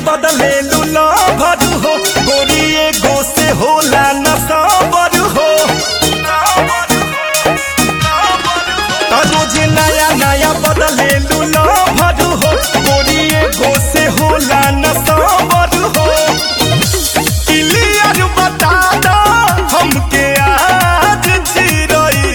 बदले लूला भर हो गोरी एगो से होला न साबर हो त रोज नया नया बदले लूला भर हो गोरी एगो से होला न साबर हो क्लियर बता दो हमके आज चिरई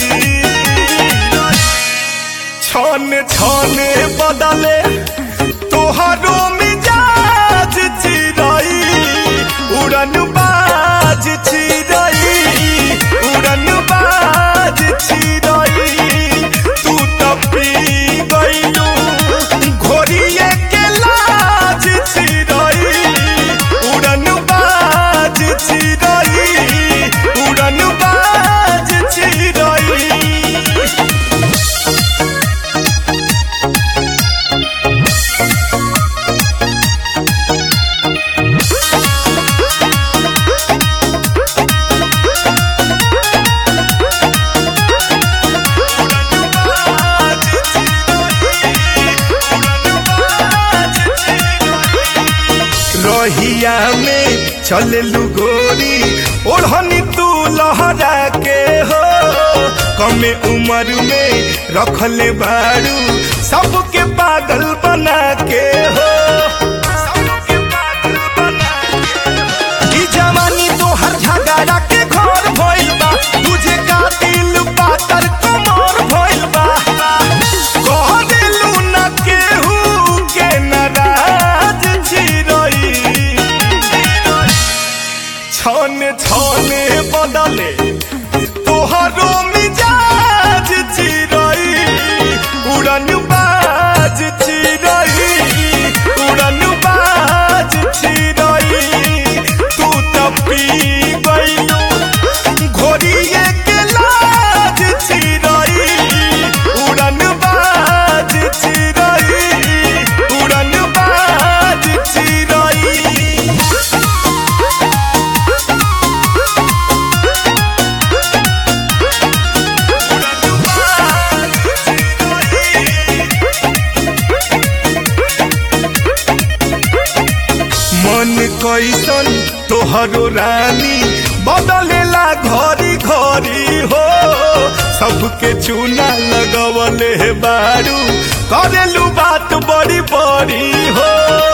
छन छन बदले तोहरो मिजाज चिरई उड़न बाज चिरई उड़न बाज चिरई तू तो पी गइलू घोड़िए के लाज चिरई उड़न बाज चिरई उड़न बाज चिरई रहिया में चललू गोरी ओढ़नी तू लहरा के हो कमे उम्र में रखले बारू सबके पागल बना के हो ई जवानी तोहर झगड़ा के घर भइल बा तुझे का दिल पातर कमर भइल बा कह दिलू न केहू के नाराज छिरई छने छने बदले तोहरो मिजाज चिरई उड़न बाज चिरई उड़न बाज चिरई तू तो पी गइलू घोड़िए के लाज चिरई उड़न बाज चिरई उड़न बाज चिरई मन कैसन तोहरो रानी बदलेला घरी घरी हो सबके चूना लगवले बारू करेलू बात बड़ी बड़ी हो